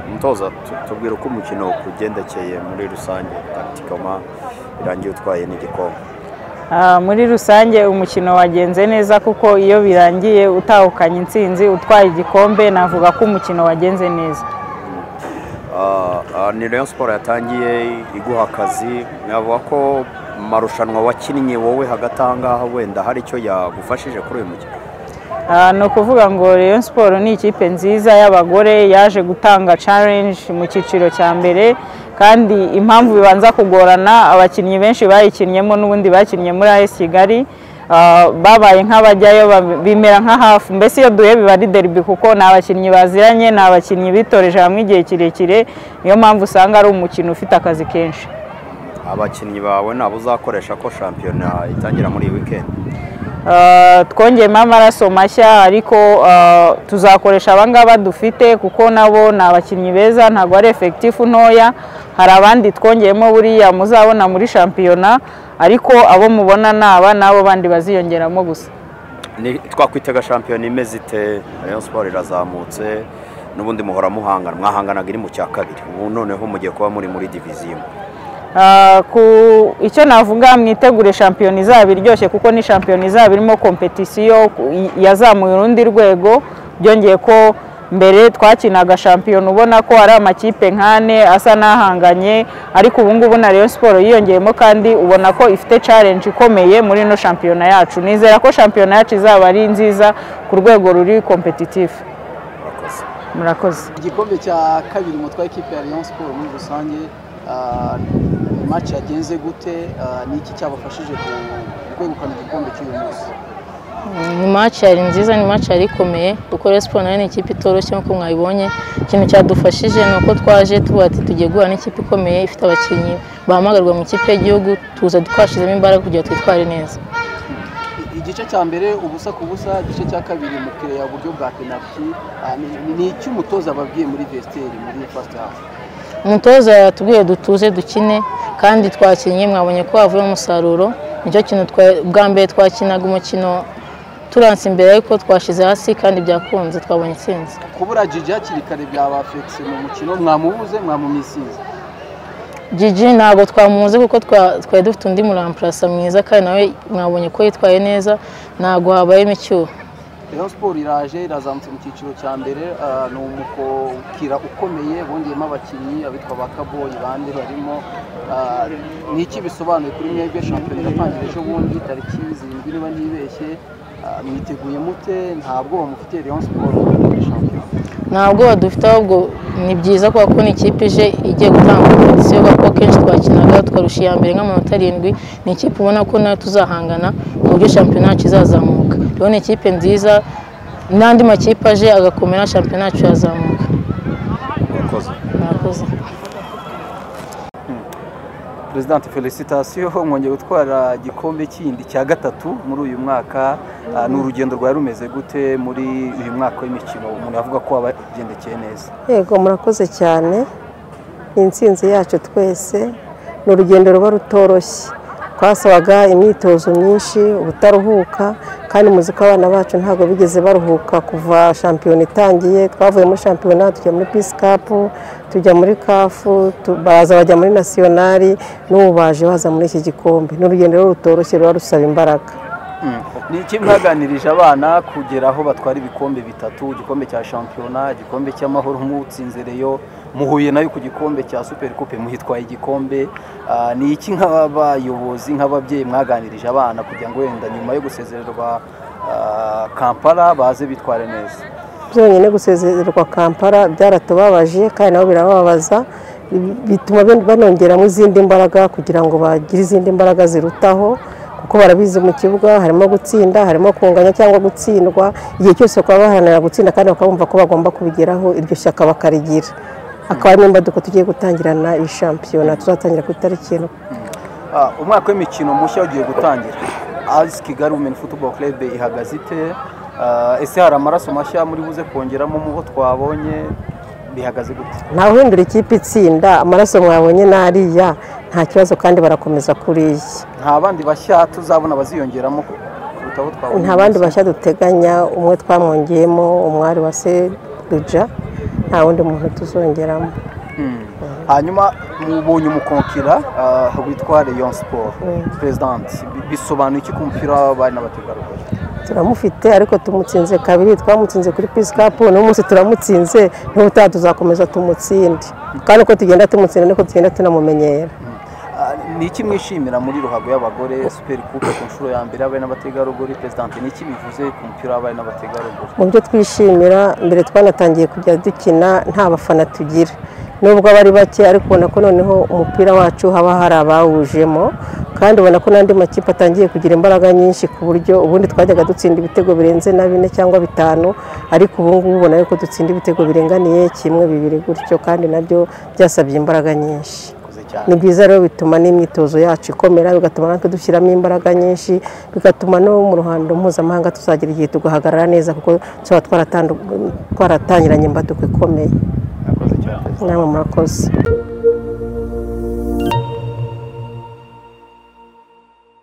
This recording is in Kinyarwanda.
umutoza tubwira uko umukino ugendekeye muri rusange tagitikoma birangiye utwaye n'igikombe muri rusange umukino wagenze neza kuko iyo birangiye utahukanye intsinzi utwaye igikombe navuga ko umukino wagenze neza ni Rayon siporo yatangiye iguha akazi navuga ko amarushanwa wakinnye wowe hagati aha ngaha wenda hari icyo yagufashije kuri uyu mukino ni ukuvuga ngo Rayon siporo ni ikipe nziza y'abagore yaje gutanga challenge mu cyiciro cya mbere kandi impamvu bibanza kugorana abakinnyi benshi bayikinnyemo n'ubundi bakinnye muri AS Kigali babaye nk'abajyayo bimera nka hafu mbese iyo duhe biba ari derbi kuko ni abakinnyi baziranye ni abakinnyi bitoreje hamwe igihe kirekire niyo mpamvu usanga ari umukino ufite akazi kenshi abakinnyi bawe nabo uzakoresha ko shampiyona itangira muri iyi wikendi twongeyemo amaraso mashya ariko tuzakoresha abangaba dufite kuko nabo ni abakinnyi beza ntabwo ari efekitifu ntoya hari abandi twongeyemo buriya muzabona muri shampiyona ariko abo mubona ni aba n'abo bandi baziyongeramo gusa twakwitega shampiyona imeze ite Rayon siporo irazamutse n'ubundi muhora muhangana mwahanganaga iri mu cya kabiri ubu noneho mugiye kuba muri muri diviziyo ku icyo navuga mwitegure shampiyona izaba iryoshye kuko ni shampiyona izaba irimo kompetisiyo yazamuye urundi rwego byongeye ko mbere twakinaga shampiyona ubona ko ari amakipe nk'ane asa n'ahanganye ariko ubu ngubu na Rayon siporo yiyongeyemo kandi ubona ko ifite challenge ikomeye muri ino shampiyona yacu nizera ko shampiyona yacu izaba ari nziza ku rwego ruri kompetitifu murakoze igikombe cya kabiri umutwaye ikipe ya Rayon siporo muri rusange maci yagenze gute ni iki cyabafashije kwegukana igikombe cy'uyu munsi ni maci yari nziza ni maci yari ikomeye kuko siporo nayo ni ikipe itoroshye nk'uko mwabibonye ikintu cyadufashije ni uko twaje tuba ati tugiye guhura n'ikipe ikomeye ifite abakinnyi bahamagarwa mu ikipe y'igihugu tuza twashyizemo imbaraga kugira ngo twitware neza igice cya mbere ubusa ku busa igice cya kabiri umukiriya ya buryo bwa penaliti ni icy'umutoza babwiye muri vesiteri muri fasite hafu umutoza yatubwiye dutuze dukine kandi twakinnye mwabonye ko havuye umusaruro nicyo kintu bwa mbere twakinaga umukino turanse imbere ariko twashyize hasi kandi byakunze twabonye intsinzi kubura jiji hakiri kare byaba fekisi mu mukino mwamubuze mwamumisize jiji ntabwo twamubuze kuko twari dufite undi murampurasa mwiza kandi nawe mwabonye ko yitwaye neza ntabwo habayemo icyuho Rayon siporo iraje irazamutse mu cyiciro cya mbere ni umukira ukomeye bongeyemo abakinnyi abitwa ba kaboyi bande barimo ni iki bisobanuye kuri mwebwe shampiyona iratangira ejo bundi tariki zirindwi niba ntibeshye mwiteguye mute nta bwoba mufitiye Rayon siporo nta bwoba dufite ahubwo ni byiza kuko ko ni ikipe ije igiye gutanga kompetisiyo kuko kenshi twakinaga tukarusha iya mbere nk'amanota arindwi ni ikipe ubona ko nayo tuzahangana ku buryo shampiyona yacu izazamuka ni ikipe nziza n'andi makipe aje agakomera shampiyona yacu yazamuka murakoze perezidante felicitasiyo mwongeye gutwara igikombe kindi cya gatatu muri uyu mwaka ni urugendo rwari rumeze gute muri uyu mwaka w'imikino umuntu yavuga ko wabagendekeye neza yego murakoze cyane ni intsinzi yacu twese ni urugendo ruba rutoroshye twasabaga imyitozo myinshi ubutaruhuka kandi muziko abana bacu ntabwo bigeze baruhuka kuva shampiyona itangiye twavuye muri shampiyona tujya muri pisi kapu tujya muri kafu baraza bajya muri nasiyonari n'ubu baje baza muri iki gikombe ni urugendo rutoroshye ruba rusaba imbaraga ni iki mwaganirije abana kugera aho batwara ibikombe bitatu igikombe cya shampiyona igikombe cy'amahoro Reyo muhuye nayo ku gikombe cya superi kupe muhitwaye igikombe ni iki nk'abayobozi nk'ababyeyi mwaganirije abana kugira ngo wenda nyuma yo gusezererwa kampara baze bitware neza byonyine gusezererwa kampara byaratubabaje kandi nabo birababaza bituma banongeramo izindi mbaraga kugira ngo bagire izindi mbaraga zirutaho kuko barabizi mu kibuga harimo gutsinda harimo kunganya cyangwa gutsindwa igihe cyose bakaba baharanira gutsinda kandi bakabumva ko bagomba kubigeraho iryo shyaka bakarigira akaba ari n'imbaduko tugiye gutangirana iyi shampiyona tuzatangira ku itariki umwaka w'imikino mushya ugiye gutangira asi kigali wumeni futuboro kerebe ihagaze ite ese hari amaraso mashya muri buze kongeramo mu bo twabonye bihagaze gute ntawuhindura ikipe itsinda amaraso mwabonye n'ariya nta kibazo kandi barakomeza kuriya nta bandi bashya tuzabona baziyongeramo kuruta aho twabonye nta bandi bose. bashya duteganya umwe twamwongeyemo umwari wa seduja nta wundi muntu tuzongeramo Mm. hanyuma mubonye umukonkira ah, witwa leon siporo perezidanti bisobanuye iki ku mupira w'abari n'abategarugori turamufite ariko tumutsinze kabiri twamutsinze kuri pisi kapu uno munsi turamutsinze n'ubutaha tuzakomeza tumutsinde kandi uko tugenda tumutsinda niko tugenda tunamumenyera Ah, ni iki mwishimira muri ruhago y'abagore superi kupe ku nshuro ya mbere y'abari n'abategarugori perezidanti ni iki bivuze ku mupira w'abari n'abategarugori mu byo twishimira mbere twanatangiye kujya dukina nta bafana tugira nubwo aba ari bake ariko ubona ko noneho umupira wacu haba hari abawujemo kandi ubona ko n'andi makipe atangiye kugira imbaraga nyinshi ku buryo ubundi twajyaga dutsinda ibitego birenze na bine cyangwa bitanu ariko ubu ngubu ubona yuko dutsinda ibitego biringaniye kimwe bibiri gutyo kandi nabyo byasabye imbaraga nyinshi Murakoze cyane ni byiza rero bituma n'imyitozo yacu ikomera bigatuma natwe dushyiramo imbaraga nyinshi bigatuma no mu ruhando mpuzamahanga tuzagira igihe tugahagarara neza kuko tuba twaratangiranye imbaduko ikomeye murakoze cyane namwe murakoze